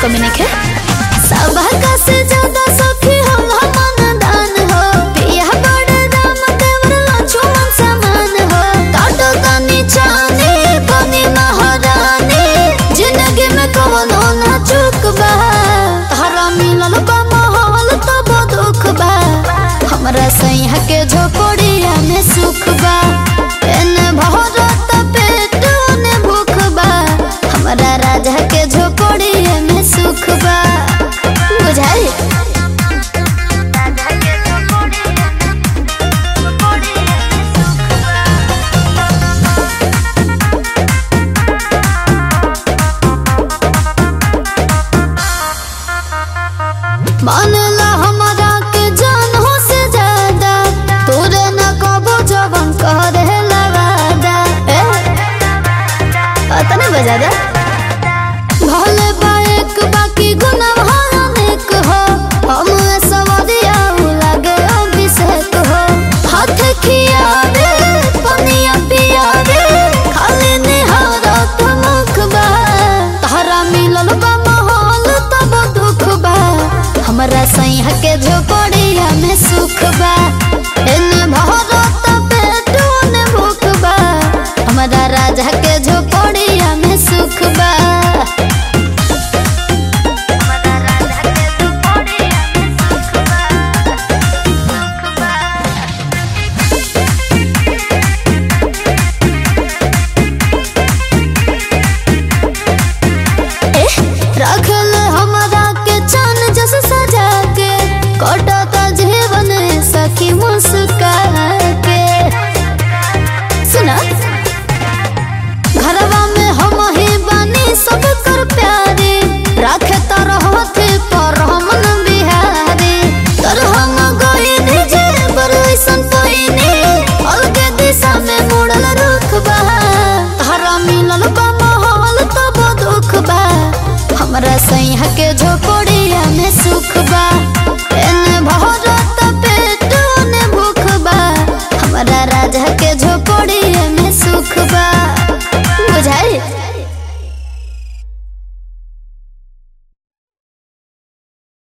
कमी नहीं सबका से ज्यादा सखी हम हमन दान हो पिया बड़े राम देवर लक्ष्मण समान हो काटो तनी चाने बनी महारानी जिंदगी में कौनो ना चूक बा तारा मिलल बा माहौल तब दुख बा हमरा सैया के झोपड़िया में सुख बा एने भरत पेट ने भूख बा हमरा राजा के झोपड़िया में सुख बा बुझाई मानला हमरा के जान हो से ज्यादा तोरे न कबो जवन करे लवादा ए पता नहीं बजा दे भले बाइक बाकी गुना अनेक हो हम सवरिया लगे अभिषेक हो हाथ खियावे पनिया पियावे खाली निहारा मुख बा तारा मिलल बा माहौल तब दुख बा हमरा सैया के झोपड़िया में सुख बा एने भरत पेटो ने भूख बा हमरा राजा के झोपड़िया में सुख बा रखल हमरा के चान जस सजा के कटत जीवन सखी मुस्का के सुना घरवा में हम ही बानी सब कर प्यारे राखे तरहथे पर हम न बिहारी तर हम गईनी जे बरैसन पहिने अलगे दिशा में मुड़ल रुख बा तारा मिलल बा माहौल तब दुख बा हमरा सैया के झोपड़